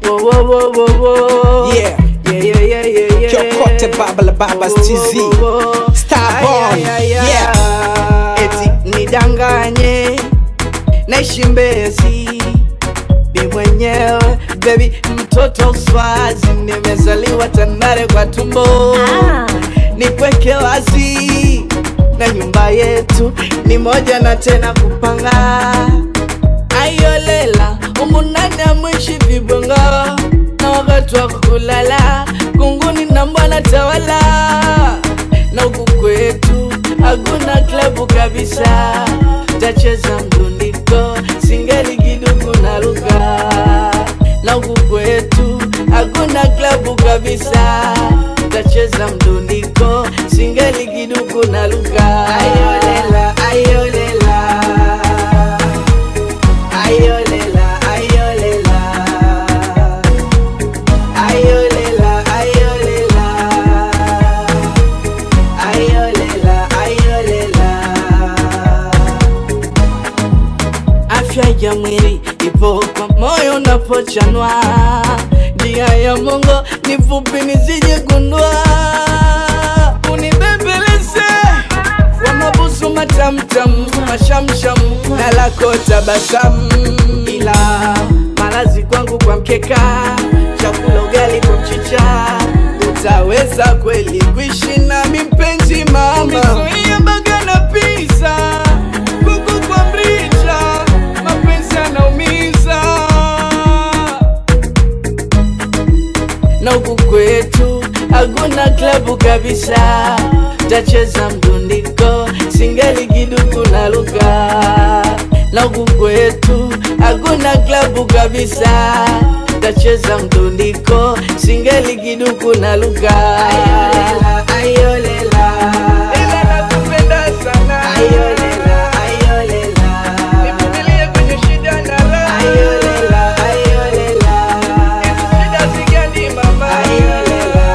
Wo, wo, wo, wo, wo. Yeah. Yeah, yeah, yeah, yeah, yeah. Kyokote Baba la Babas Wo, wo, TZ. wo, wo. Starborn. Ay, ay, ay, Yeah. ay. Eti nidanganye naishi Mbezi mi mwenyewe baby mtoto swazi nimezaliwa Tandale kwa tumbo Ah. nikweke wazi na nyumba yetu ni moja na tena kupanga ayolela umunani amwishi vibonga na wakati wa kulala kunguni na mbwana tawala na huku kwetu hakuna klabu kabisa tacheza mdundiko singeli kiduku na lugha na huku kwetu hakuna klabu kabisa tacheza mdundiko singeli kiduku na lugha ayolela ayolela ayolela ayolela ayolela ayolela ayolela ayolela afya ya mwili ipo kwa moyo unapochanwa njia ya mongo ni fupi nisije gundua unibembeleze kwa mabusu matamtam mashamsham na lako tabasamu ila malazi kwangu kwa mkeka chakula ugali kwa mchicha utaweza kweli kuishi nami mpenzi mama Nizuie baga na pizza kuku kwa mrija mapenzi yanaumiza na huku kwetu hakuna klabu kabisa tacheza mdundiko singeli kiduku na lugha na huku kwetu hakuna klabu kabisa tacheza mdundiko singeli kiduku na lugha ayolela, ayolela. Ila nakupenda sana ayolela, ayolela. Nivumilie kwenye shida na raha ayolela, ayolela. Hizi shida zigani mama ayolela,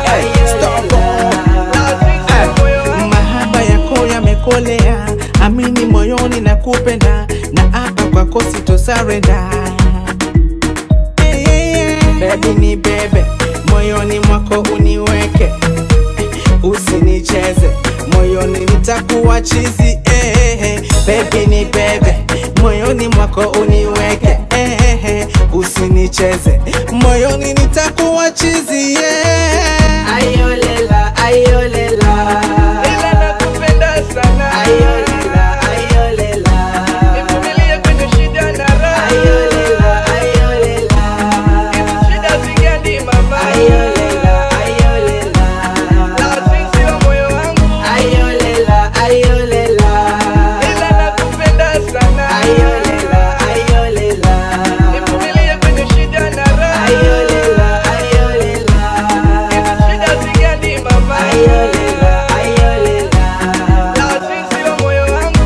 ayolela. mahaba yako yamekolea amini moyoni na kupenda na hapa kwako sitosarenda hey, hey, hey. bebi ni bebe moyoni mwako uniweke usinicheze moyoni nitakuwa chizi hey, hey, hey. bebi ni bebe moyoni mwako uniweke hey, hey, hey. usinicheze moyoni nitakuwa chizi yeah. Ayolela, ayolela. Ila nakupenda sana. Ayolela, ayolela. Nivumilie kwenye shida na raha. Ayolela, ayolela. Hizi shida zigani mama. Ayolela, ayolela. Na sisi wa moyo wangu. Ayolela, ayolela. Ila nakupenda sana. Ayolela, ayolela. Nivumilie kwenye shida na raha. Ayolela, ayolela. Hizi shida zigani mama. Ayolela, ayolela. Na sisi wa moyo wangu.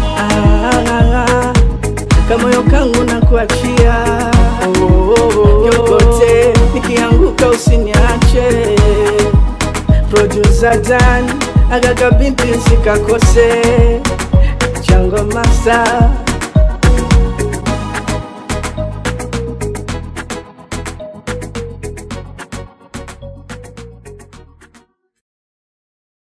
Kamoyo kangu na kuachia yokote, nikianguka usiniache. Producer Dan agaka binti sikakose chango masa